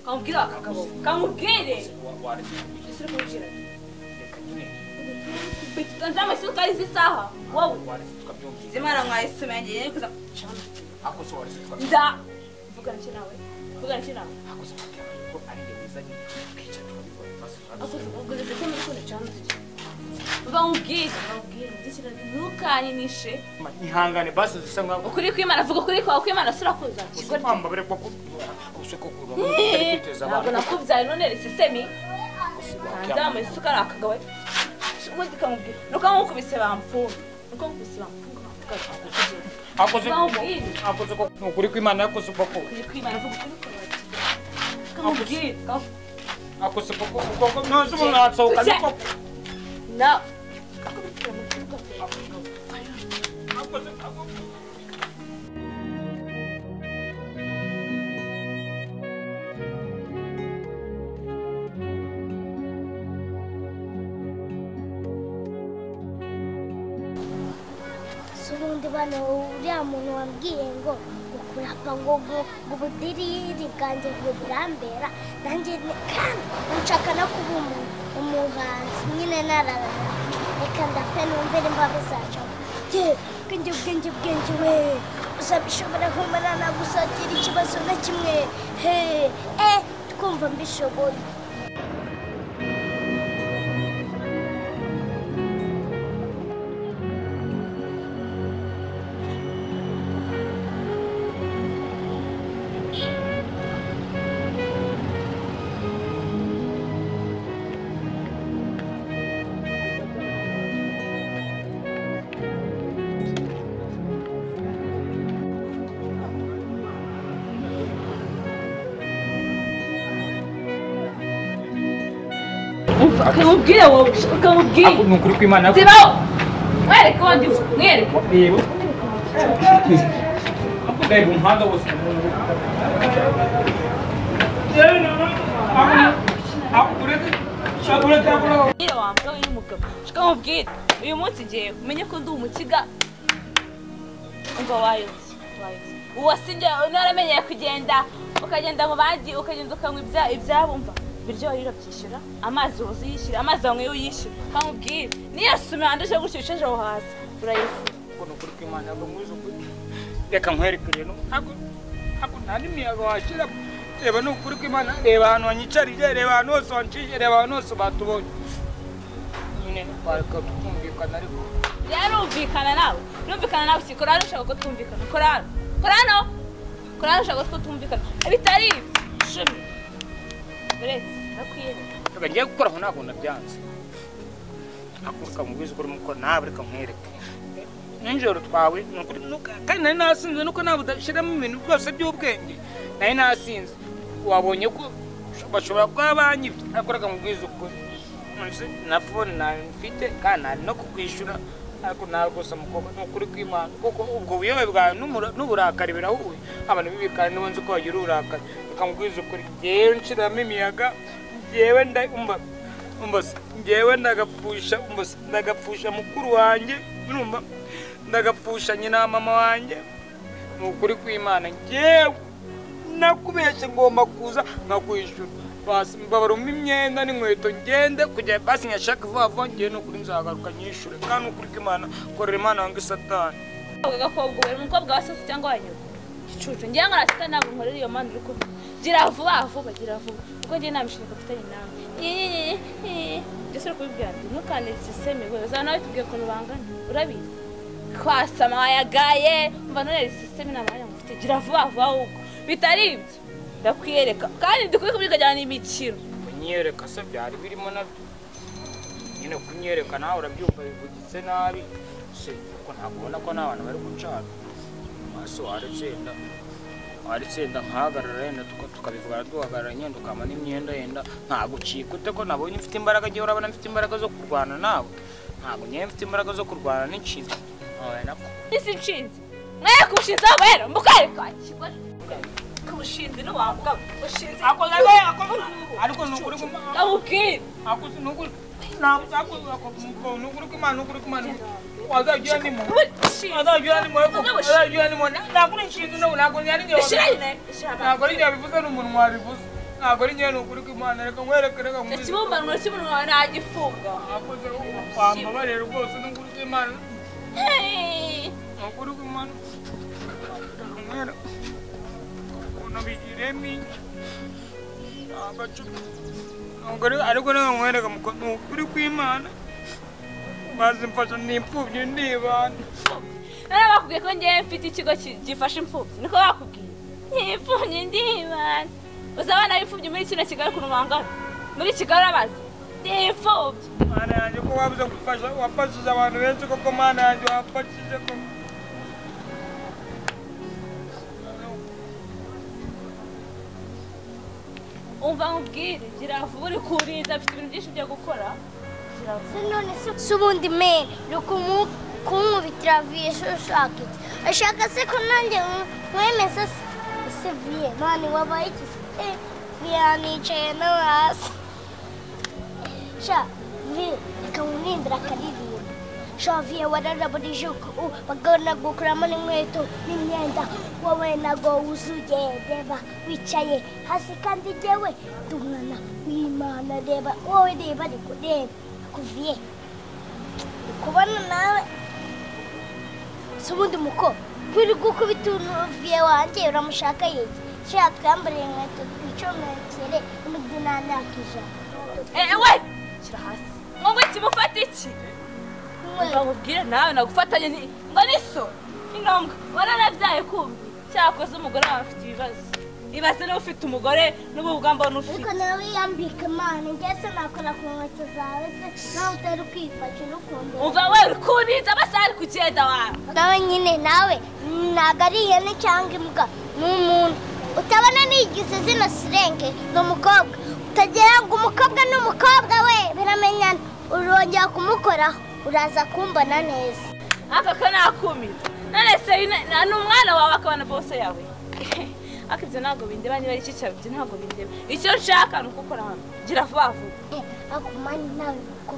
Kabwira akagabo kamubwire waretse nzama isuka izi saha wowe tukabyumvira zimana mwayisume yanjye yeye kuza kucana akose waretse tukabyumvira nda vugana iki nawe vugana iki nawe akose tukabyumvira ko ari njye wizanye twica tukabikora maze akoze turabikora ubwo ndetse muri kone cana bamubwire bamubwire ndikira ntukanyinishe ihangane basi zisa nkaho ukuri kw'imana vuga ukuri kwawe kw'imana surakuza uzi kwamba bere kwa uzi ko kuba kwiteza ntabwo nakubyaye none rese semi nzama isuka ari akagawe ubundi kamubwira nuko bamukubise bamfunga nuko bamukubise bamfunga bamfunga akoze Bamubwire. akoze ko ni ukuri kw'Imana yakoze uko ko ukuri kw'imana vuga ukuri kwawe kamubwire kamubwire akoze uko ko uko ko ntazi umuntu atsohoka niko No. akoze ako si ubundi bano uriya muntu wabwiye ngo ukurapa ngo ngo ngo ubudiriri bwanjye ngo burambera nanjye ni kandi nshaka no kuba umu- umuhanzi nyine nararara reka ndape numve nimba bizacamo ye bwenge bwenge bwenge we uzabishobora nkumara nagusagira ikibazo na kimwe he eh twumva mbishoboye Akamubwire wowe ukamubwire. ni ukuri kw'Imana yakoze Zibaho. Mwereke wandi mwereke. yebo ako gaye mu muhanda wose yewe nana ako ureke shaka ureke ako Nyine wambwa we n'umugabo. Ukamubwire. Uyu munsi igihe umenye ko ndi umukiga. Ngo wayobye. Wayobye. Uwasinye ntaramenyeye kugenda ukagenda mu bandi ukagenda ukanywa ibya ibyabumva. Ibiryo warira byishyura, amazi woza uyishyura, amazi wanywe uyishyura. Kamubwire. Niyo sume wanduje gutyo ishaje aho hasi. Urayifuza. ngo ni ukuri kw'Imana yakoze muri izo kuri reka nkwereke rero ntabwo ntabwo nta n'imiyaga washyira reba ni ukuri kw'Imana reba ahantu wanyicariye reba ahantu hose wancishije reba ahantu hose batubonye nyine twareka tukumvikana ariko yarumvikana nawe rumvikana nawe si korani ushaka ko twumvikana korani korano korani ushaka ko twumvikana bitari cumi uretse ndakwiyereka reka ngiye gukora aho ntabwo nabyanze ariko reka mubizi ko urimo gukora nawe reka nkwereke nijoro twawe ni ukuri nuka- kandi nari nasinze nuko nawe udashyiramo ibintu byose by'ubwenge nari nasinze wabonye ko bashobora kuba banyibye ariko reka mubwize ukuri Nonese na fone nawe mfite kandi nari no kukwishyura ariko nawe rwose mukobwa ni ukuri kw'imana kuko ubwo buyobe bwawe n'umura- n'uburakari birahuye abantu b'ibikari nibo nzi ko bagira uburakari reka mubwize ukuri ngewe nshiramo imiyaga njyewe nda umva umva se, njyewe ndagapfusha umva se, ndagapfusha mukuru wanjye urumva ndagapfusha nyina wa mama wanjye ni ukuri kw'imana njyewe nakubeshye ngomba kuza nkakwishyura basi mbabaruma imyenda n'inkweto ngende kujya basi nkashaka vuba vuba ngewe ni ukuri nzagaruka nyishure kandi ni ukuri kw'imana korera imana wange satani agakobwa ubu umukobwa wa sasi cyangwa wa nyoko igicucu ngira ngo nasita ntabwo nkorera iyo mpano uri kuvuga gira vuba vuba gira vuba kuko ngiye nta mishinga mfitanye nawe ndetse uri kubibwira ati ntukandire siseme we uzaba nawe tubwiye ukuntu bangana urabizi kwasama wayagaye mva none siseme nta mwanya mufite gira vuba vuba ahubwo bitari ibyo ndakwiyereka kandi dukwiye kubikajyana n'imikino kunyereka se byari birimo nabyo nyine kunyereka nawe urabyumva bivugitse nabi se kuko ntabwo ubona ko n'abantu bari gucana maso waritsinda waritsinda nkahagarara yenda tuka- tukabivugana duhagarara nyenda ukamana imyenda yenda ntagucika ute ko nabonye mfite imbaraga njyewe urabona mfite imbaraga zo kurwana nawe ntabwo ngewe mfite imbaraga zo kurwana n'inshinzi ntabaye nako n'isi nshinzi mwe kubushinzi aho rero mukwereka kigore kubushinzi n'uwavuga bushinzi Akoze we, akoze- ariko ni ukuri kuma- ndamubwira akuzi nukuri ntabwo cyakoze ako- nukuri kw'Imana nukuri kw'Imana wazajya urimo azajya ni mweko azajya ni mwona nakuri nshinga no nakuri yari ngiye Ishira nyine, ishira nakuri ngiye bivuze n'umuntu wabivuze ntabwo ari nyine ukuri kw'imana reka nkwereke reka nkwereke ikibumbano cy'umuntu wawe nagifunga akoze wambabarira rwose n'ukuri kw'imana ukuri kw'imana mwera ukuntu bigiremo agacupa ntabwo ari- ariko reka nkwereke muko ni ukuri kw'imana bazimfasha ni imfubyi ndibana nari bakubwiye ko ngewe mfite ikigo ki- gifasha imfubyi niko bakubwiye ntipfubyi ndibana uzi abana b'imfubyi muri kino kigali ukuntu bangana muri kigali urabazi ndimfubyi mana yanjye ko wabuze gufasha wafashije abantu benshi koko mana yanjye wafashije koko umva nkubwire giravu uri kurinda afite ibintu byinshi byo gukora Se none se si ubundi mene ni ukumu- kumwubitira viye se ushaka iki ashaka se ko nanjye nk- nkwemeza se ese viye mani wabaye iki se Eh, viye yanicaye no hasi sha viye reka nkumwimbira akaririmba sha viye wararaburije bagana gukuramo n'inkweto n'imyenda wowe nago wuzuye reba wicaye hasi kandi jyewe ndi umwana w'imana reba wowe reba ariko reba kuviye ndi kubona nawe si ubundi muko wirirwa ukubita uviye wanjye uramushaka yege shaka twambariye inkweto twicomekere n'undi nta myaka ijana ewe shyira hasi ngo ikimufata iki umva nkubwire nawe nagufatanye ni- ngo niso ingombwa wararabyaye kumbi cyakoze umugore wawe afite ibibazo ibaze niba ufite umugore n'ubu bwamba n'ufite ariko nawe yambika imana njye se nakora ku nkweto zawe se nawe utari kwifashe n'ukuntu umva we uri kurinze amasaha ari kugenda wawe nawe nyine nawe ntabwo ari ihene cyangwa imbwa ni umuntu utabona nigize zino sirenge ni umukobwa utagira ngo umukobwa ni umukobwa we biramenyana urongera kumukoraho uraza kumbona neza aka ko nakumira none se yine- na- ni umwana wawe akaba na bose yawe ariko ibyo ntabwo bindeba niba ari icyo cyawe ibyo ntabwo bindeba icyo nshaka ni ukukora hano gira vuba vuba akumani nawe muko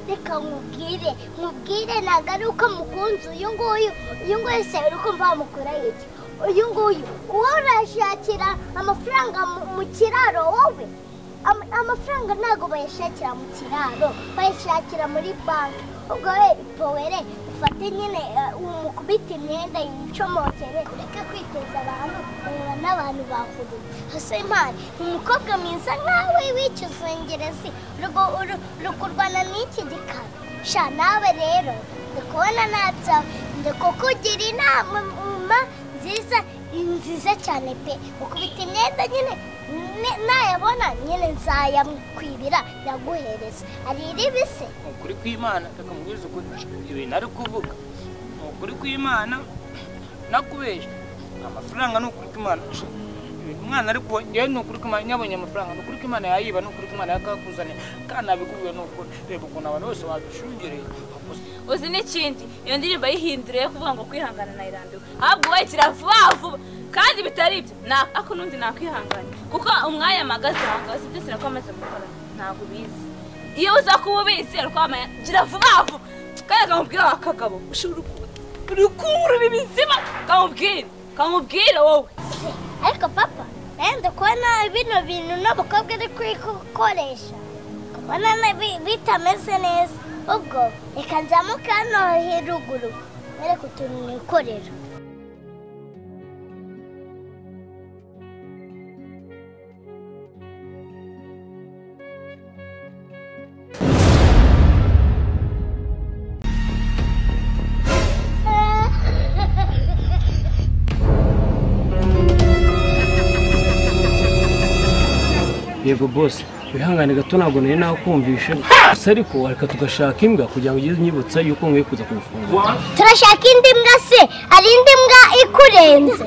reka nkubwire nkubwire ntabwo ari uko mukunze uyu nguyu uyu nguyu se uri kumva wamukora iki uyu nguyu uwo urashakira amafaranga mu- mu kiraro wowe Ama- amafaranga ntabwo bayashakira mu kiraro bayashakira muri banki ubwo we powere ufate nyine eh, umukubite imyenda yicomokere ureke kwiteza abantu ureba n'abantu bakuru hasi imana umukobwa mwiza nkawe w'ikizungerezi urwo- uru- uri kurwana n'iki gikara sha nawe rero ndi kubona nabyawe ndi kukugira inama mama nziza nziza cyane pe ukubita imyenda nyine ni- nayabona nyine nzayakwibira yaguhereza ari iribise ukuri kw'imana reka mubwize ukuri ibintu ari kuvuga ni ukuri kw'imana nakubeshya amafaranga ni ukuri kw'imana Sha, umwana ari kubona yewe ni ukuri kw'imana nyabonye amafaranga ni ukuri kw'imana yayiba ni ukuri kw'imana yakakuzaniye kandi nabikubwiye ni ukuri reba ukuntu abantu bose babishungereye Gusa uzi n'ikindi iyo ndirimbo yihinduriye kuvuga ngo kwihangana nayirambiwe ahubwo wayikira vuba vuba kandi bitari ibyo na- ako n'undi nakwihangana kuko umwanya mpagaze aho ngaho si byose nako amaze gukora ntabwo ubizi iyo uza kuba ubizi rwamaya gira vuba vuba kandi kamubwire wa kagabo ushobora kuba uri kubura ibizima kamubwire kamubwire wowe ariko papa nawe ndakubona bino bintu n'umukobwa ari kubikoresha kubona bi- bitameze neza ubwo reka nzamuke hano ruguru mwereke utuntu nikorera yego bose wihangane gato ntabwo nari nakumvishe gusa ariko reka tugashaka imbwa kugira ngo ugeze unyibutsa yuko nkwiye kuza kugufunga turashaka indi mbwa se hari indi mbwa ikurenze